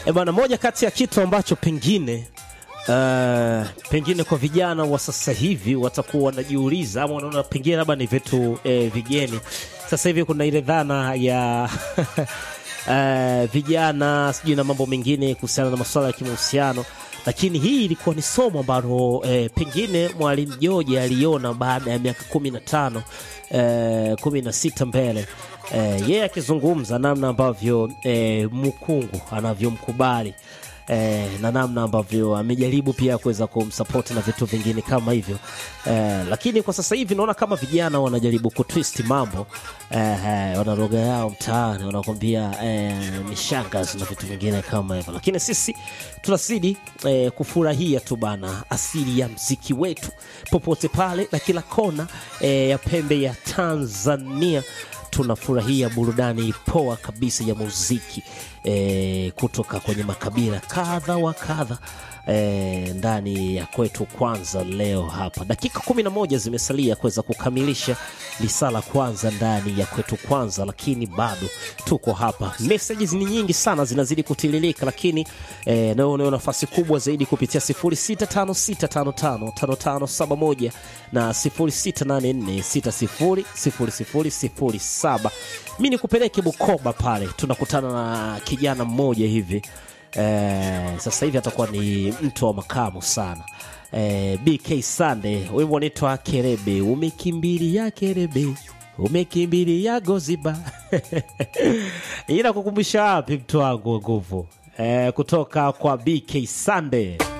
E bwana, moja kati ya kitu ambacho pengine uh, pengine kwa vijana wa sasa hivi watakuwa wanajiuliza ama wanaona pengine labda ni vitu eh, vigeni. Sasa hivi kuna ile dhana ya uh, vijana sijui na mambo mengine kuhusiana na masuala ya kimahusiano, lakini hii ilikuwa ni somo ambalo eh, pengine mwalimu George aliona baada ya miaka kumi na tano eh, kumi na sita mbele eh, yeye akizungumza namna ambavyo eh, mkungu anavyomkubali eh, na namna ambavyo amejaribu pia kuweza kumsapoti na vitu vingine kama hivyo eh, lakini kwa sasa hivi naona kama vijana wanajaribu kutwist mambo eh, eh, wana lugha yao mtaani wanakwambia eh, mishangas na vitu vingine kama hivyo, lakini sisi tunazidi eh, kufurahia tu bana asili ya mziki wetu popote pale na kila kona eh, ya pembe ya Tanzania tunafurahia burudani poa kabisa ya muziki e, kutoka kwenye makabila kadha wa kadha e, ndani ya kwetu kwanza leo hapa dakika kumi na moja zimesalia kuweza kukamilisha lisala kwanza ndani ya kwetu kwanza lakini bado tuko hapa messages ni nyingi sana zinazidi kutililika lakini e, nayo unayo nafasi kubwa zaidi kupitia 0656555571 na 0684600007 mi nikupeleke bukoba pale tunakutana na kijana mmoja hivi eh, sasa hivi atakuwa ni mtu wa makamu sana eh, bk sande wimbo unaitwa kerebe umekimbilia kerebe umekimbilia goziba ila kukumbusha wapi mtu wangu wa nguvu eh, kutoka kwa bk sande